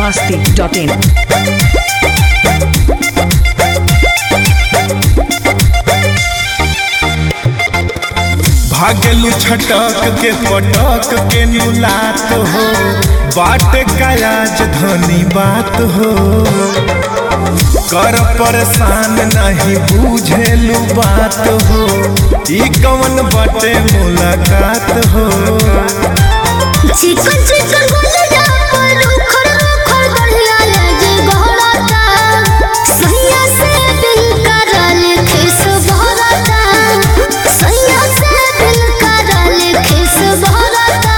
masti.in. भागलू छटक के पटक के नुलात हो बाट का राजधानी बात हो कर परेशान नहीं बुझेलू बात हो ई कवन बटे मुलाकात हो चिकन चिकन बोलिया पर उखड़ उखड़ बढ़िया लगे गहराता सैया से दिल करल खिस भरता सैया से दिल करल खिस भरता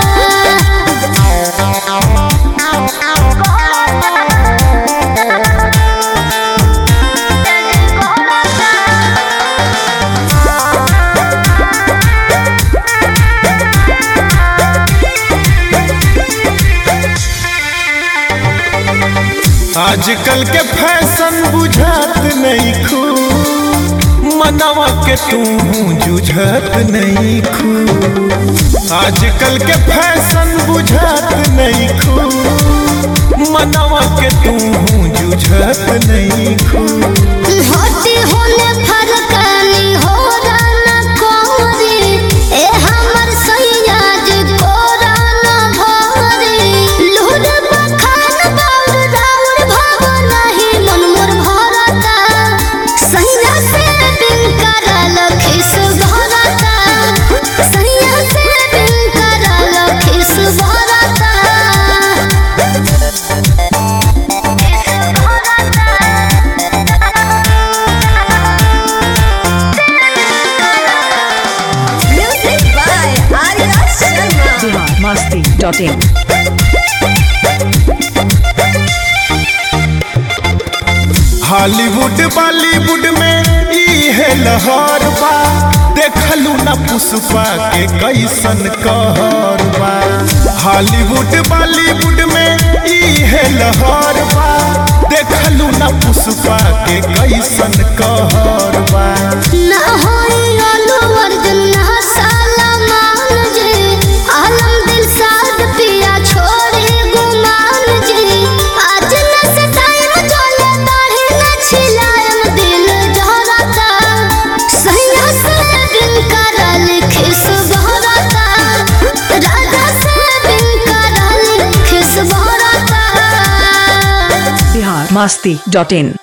आजकल के फैशन बुझात नहीं खू मनवा के तू जुझत नहीं खू आजकल के फैशन बुझात नहीं खू मनवा के तू जुझत नहीं खू होती होने फरकानी हो राना कोरी ए हमर सैया जी कोराना भरी लूर बखान बाउर राउर भाव नहीं मन मोर भरता सैया से बिन करल खिस भरता सैया से बिन करल खिस भरता Music by Arya Sharma. Bihar masti.in. Hollywood Bollywood में ई है लहर बा देखलू ना पुष्पा के कैसन कहर बा हॉलीवुड बॉलीवुड में ई है लहर बा देखलू ना पुष्पा के कैसन कहर बा ना होई अल्लू अर्जुन ना सलमान जी आलम दिल साथ पिया छोड़े गुमान जी आज न से टाइम चले दाढ़ी न छिलाएम दिल जहरता सैया से बिन करल खिस बहरता राजा से बिन करल खिस बहरता Bihar masti.in.